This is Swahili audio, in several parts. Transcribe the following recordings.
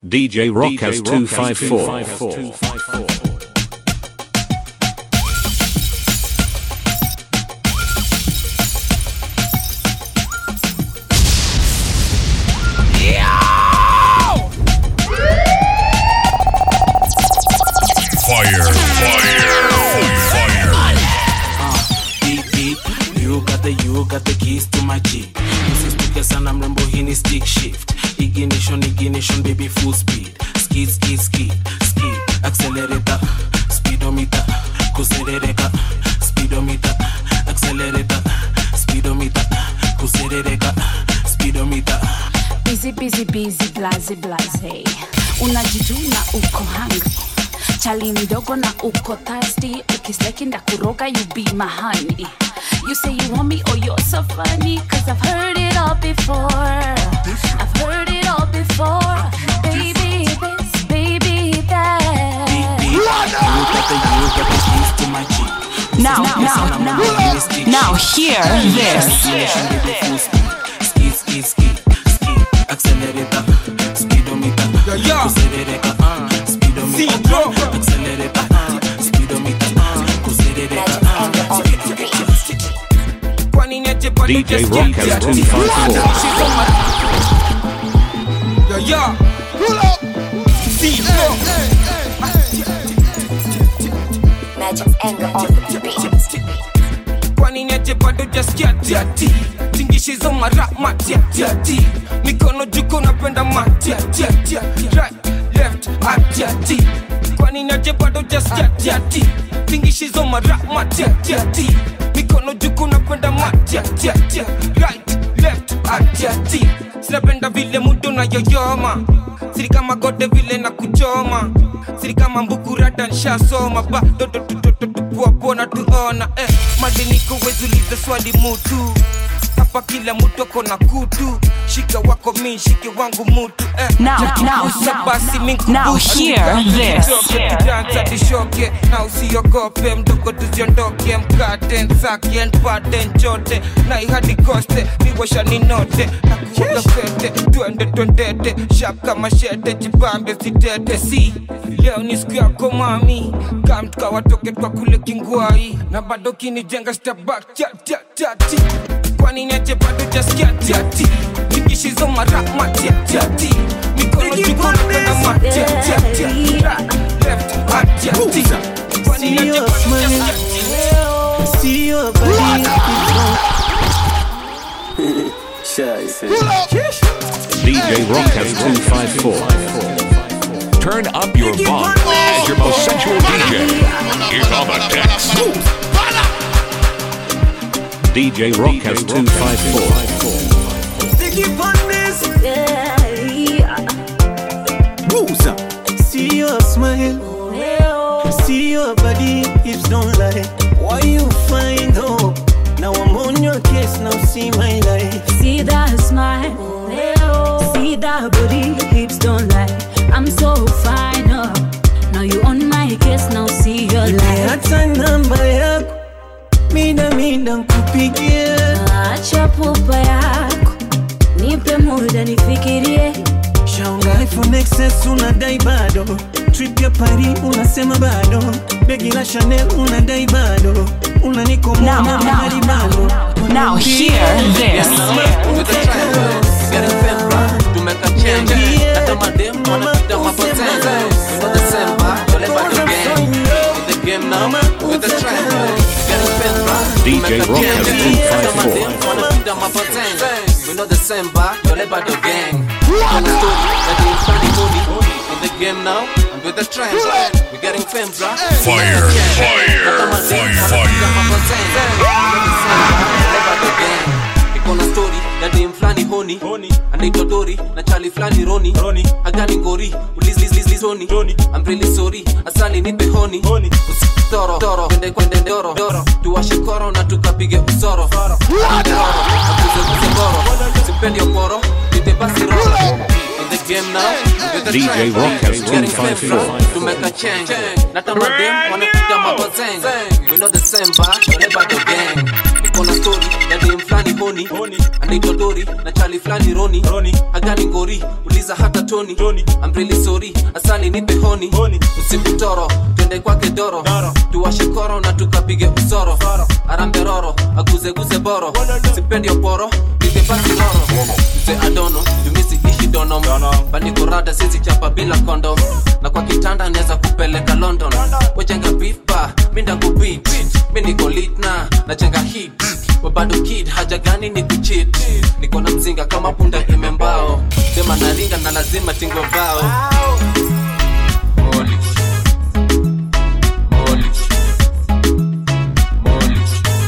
DJ Rockhouse 254. Fire, fire, fire. Beep beep, you got the you got the keys to my jeep. Usisituke sana mrembo, hii ni stick shift. Ignition, ignition, baby full speed. Skid, skid, skid, skid. Accelerator, speedometer, kuserereka. Speedometer, accelerator, speedometer, kuserereka. Speedometer. busy busy busy blaze blaze unajituna uko hungry chali mdogo na uko thirsty ukisleki ndakuroga you be my honey you say you want me oh you're so funny cause i've heard it all before i've heard it all before baby this baby that Beep, you got the you got the keys to my jeep. Now, Usisituke now, sana now, mrembo, hii ni stick now shift. hear this. Ignition, baby full speed. Skid, skid, skid, skid. Accelerator, speedometer, kuserereka. uh, Speedometer, accelerator, uh, speedometer, uh, kuserereka. uh, speedometer. Kwani niache bado DJ just Rockhouse get 254. Yo, yo. Pull up. See, Magic anger on the beat. kwani niache bado jaskia tiati tingishizo mara matiatiati mikono juko napenda matiatiati right left atiati kwani niache bado jaskia tiati tingishizo mara matiatiati mikono juko napenda matiatiati right left atiati sinapenda vile mudo na yoyoma siri kama gode vile na kuchoma siri kama mbukurata nshasoma bado tupuapona tuona eh, madiniko wezuliza swali mutu hapa kila mtu ako na kutu shika wako mi shike wangu mutu eh. Now, Jakigusa now, basi now, minkubu. now hear this. Tutoke, tudansa, tishoke na usiogope mdogo tuziondoke mkate nsake npate nchote na ihadi koste niwasha ninote na kuoga fete twende twendete shap kama shete jibambe sitete si leo ni siku yako mami kamtuka watoke twa kule kingwai na bado kinijenga stabak chatati kwani niache bado jaskia tiati tingishizo mara matiatiati mikono jiko napenda matiatiati left atiati kwani niache bado jaskia See your body DJ Rockhouse 254. Turn up your volume as your most sensual DJ is on the decks. DJ Rockhouse 254. Sticky on this. See your smile. See your body, hips don't lie. Why you find hope? Now I'm on your case, now see my life. See that smile, see that booty, hips don't lie. I'm so fine, oh. Now you on my case, now see your life. Hata namba yako mida mida nkupigie, Acha pupa yako, nipe muda nifikirie. shaunga iPhone XS unadai bado, trip ya Paris unasema bado, begi la Chanel unadai bado, unanikomoa Now, na now, mahali bado. Now hear this. DJ Rockhouse 254. We know the same bar, you're about the gang. On the story, that they funny movie. In the game now, and with the trend. We're getting fame, bro. Fire, fire, Ikona story ya dem flani honi anaitwa dori na chali flani roni agani ngori ulizlizlizoni I'm really sorry asali nipe honi usitoro toro kwende kwende doro doro tuwashe koro na tukapige usoro Doro, nakuzeguze goro sipendi okoro nite basi roro In the game now, with the DJ trend. Rockhouse Getting fame, 254. to make a change na tamadem wanapiga mabozeng we know the same bar, you're about the gang niko na story ya dem flani honi anaitwa dori na chali flani roni agani ngori uliza hata toni I'm really sorry asali nipe honi usiku toro twende kwake doro tuwashe koro na tukapige usoro arambe roro aguzeguze boro sipendi oporo nige basi roro mse adono jumisi ishi donom banikorada sisi chapa bila kondom na kwa kitanda neza kupeleka london wejenga bifa minda kubit mi niko litna nachenga hit wabado kid haja gani ni kuchit niko na mzinga kama punda imembao sema naringa na lazima tingwe bao Holy. Holy. Holy.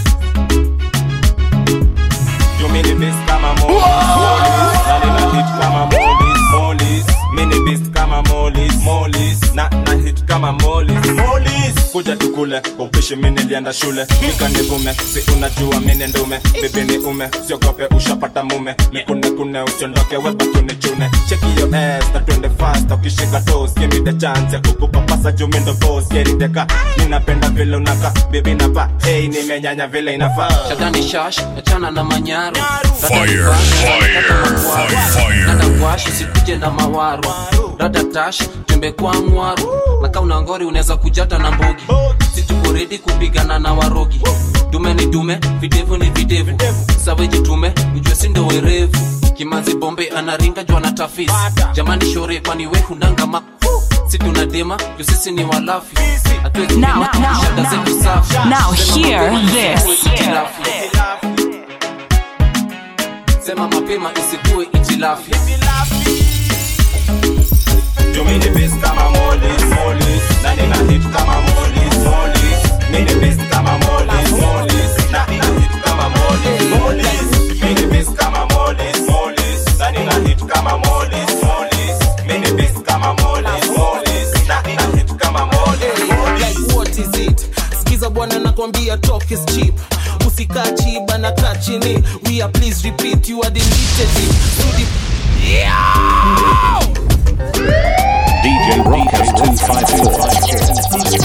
Mini beast kama molis Nani na hit kama molis Molis Mini beast kama molis Molis Na na hit kama molis Molis Kuja tukule kwa upishi mimi nilienda shule Nika nivume si unajua mimi ndume Bibi ni ume siogope ushapata mume Nikune kune usiondoke weba tunichune Check your ass na twende fast ukishika toes Give me the chance ya kukupapasa juu mimi ndo boss Geri deka ninapenda vile unaka Bibi napa hey nimenyanya vile inafaa shadani shash achana na manyaru Fire, fire, fire, fire. gwash usikuje na mawaru rada tash tembe kwa mwaru na kauna ngori unaweza kujata na mbogi situko redi kupigana na warogi dume ni dume videvu ni videvu saweji tume ujue sindo werevu kimanzi bombe anaringa jwa na tafisi jamani shore kwani we hundanga ma si tunadema juu sisi ni walafi Hatuwezi Now, dema, now, shada zetu safi. Now Sema hear mapema, this. isikuwe itilafi. sema mapema isikuwe itilafi You mini beast kama molis, molis Na nina hit kama molis, molis Mini beast kama molis, molis Na nina hit kama molis, molis Mini beast kama molis, molis Na nina hit kama molis, molis Mini beast kama molis, molis Na nina hit kama molis, molis like what is it skiza bwana nakwambia talk is cheap usikaa chiba na kaa chini we are please repeat you are deleted it to the DJ Rockers 254.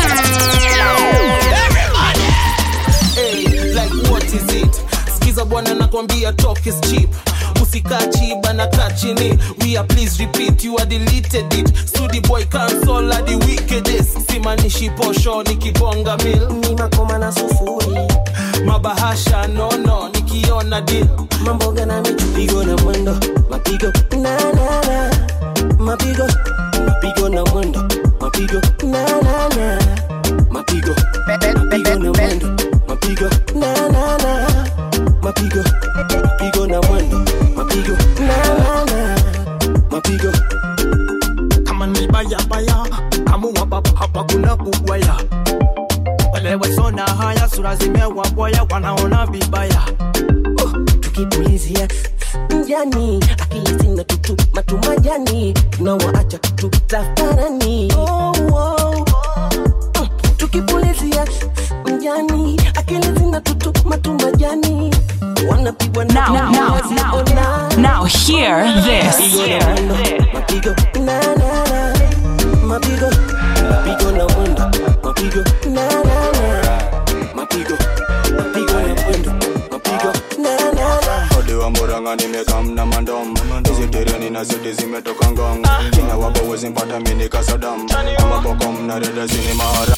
hey, like what is it skiza bwana nakwambia talk is cheap usikaa chiba na kaa chini we are please repeat you are deleted it studi boy cancel are the wickedest simanishi posho nikibonga mil ni makoma na sufuri mabahasha nono nikiona deal mamboga na mipigo na mwendo mapigo na na na mapigo mapigo na mwendo mapigo na na na mapigo mapigo na mwendo mapigo na na na mapigo mapigo na mwendo mapigo na na na mapigo kama ni baya baya kamua baba hapa kuna kugwaya wale wasona haya sura zimewabwaya wanaona vibaya tukipulizia mjani akili zina tutu matumajani tunawaacha tutafarani oh, oh. Mm, tukipulizia mjani akili zina tutu matumajani wanapigwa na Now, now, now, now hear this. mapigo na na na mapigo mapigo na mwendo mapigo na na na mapigo mapigo na mwendo mapigo na na na Ode wa Murang'a nimekam na mandom hizi tereni na zote zimetoka ngong kina wabo wezi mpata mini kasadam ama bokom na reda zini mahara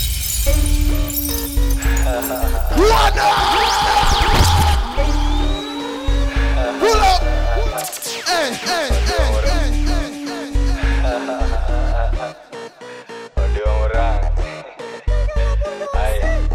Pull up. Hey, hey, hey, Ode wa Murang'a Aye.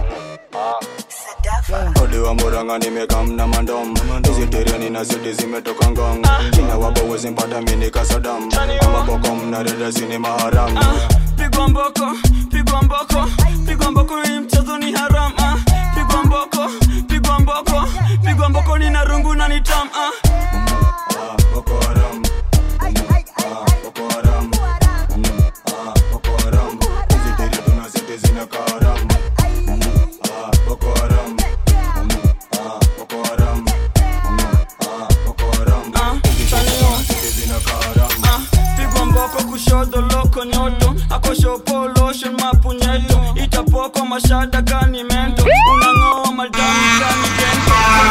Ode wa Murang'a nimekam na mandom hizi tereni na zote zimetoka ngong kina wabo wezi mpata mini kasadam ama bokom na reda zini maharam pigwa mboko pigwa mboko pigwa mboko hii mchezo ni haram ah. pigwa mboko pigwa mboko pigwa mboko ni na rungu na ni tam ah. Ah, Boko Haram. Ah, Boko Haram. Ah, Boko Haram. Hizi teri tuna zote zinakaa haram. Ah, Boko Haram. Ah, Boko Haram. Ah, Boko Haram. Hizi teri tuna zote zinakaa haram. Ah, pigwa mboko kushoto loko nyoto akoshopo lotion mapunyeto itapoko mashada kani mento unang'oa madami kani jento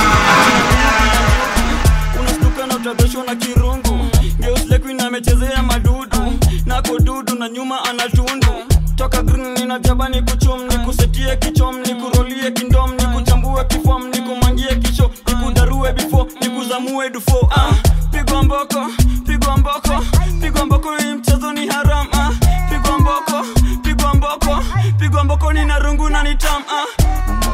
na nyuma anatundu toka green ninajaba ni kuchum ni kusetie kichom ni kurolie kindom ni kuchambue kifom ni kumangie kisho ni kudarue bifo ni kuzamue dufo ah, pigwa mboko pigwa mboko pigwa mboko hii mchezo ni haram ah, pigwa mboko pigwa mboko pigwa mboko ni narungu na nitam ah.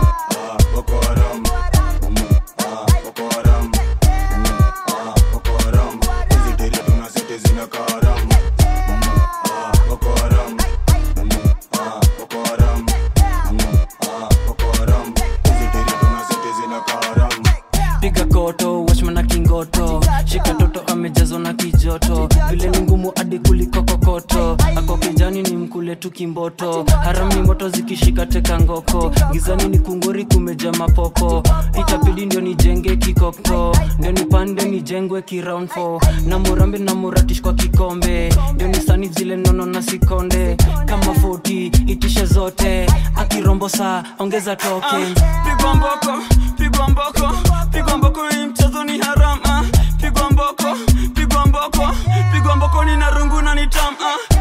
piga koto washmana kingoto shika toto amejazwa na kijoto vile ni ngumu hadi kuliko kokoto ako kijani ni mkule tu kimboto haram ni moto zikishika teka ngoko gizani ni kungori kumeja mapopo itapidi ndio nijenge kikoko ndio nipande nijengwe kiround 4 na murambe na muratish kwa kikombe ndio nisani zile nono na sikonde kama 40 itishe zote akirombo saa ongeza token pigwa mboko pigwa mboko pigwa mboko hii mchezo ni haram ah. pigwa mboko pigwa mboko pigwa mboko ni narungu na nitam ah.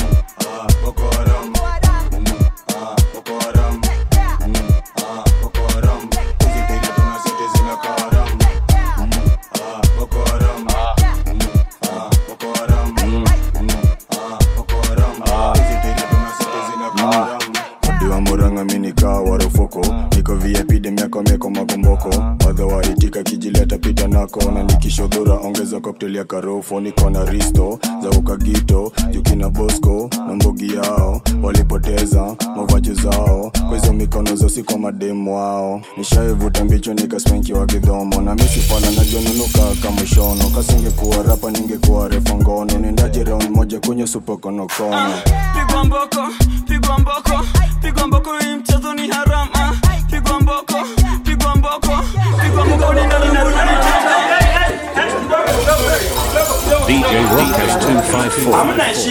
diwa muranga minikaa warufoko niko vip demiako mieko makomboko wadha waitika kijileta pita nako na nikishodhura ongeza koktel ya karofo niko na risto za ukagito jukina bosco na mbogi yao walipoteza mavajo zao kwa hizo mikono zosi kwa mademu wao nishaivuta mbicho nikaspenki wa kidhomo na misifana najonunuka kamushono kasingekuwa rapa ningekuwa refa ngono nendaje round moja kwenye supokonokono pigwa mboko pigwa mboko pigwa mboko hii mchezo ni haram ah. pigwa mboko pigwa mboko pigwa mboko ni narungu na nitam DJ Rockers 254.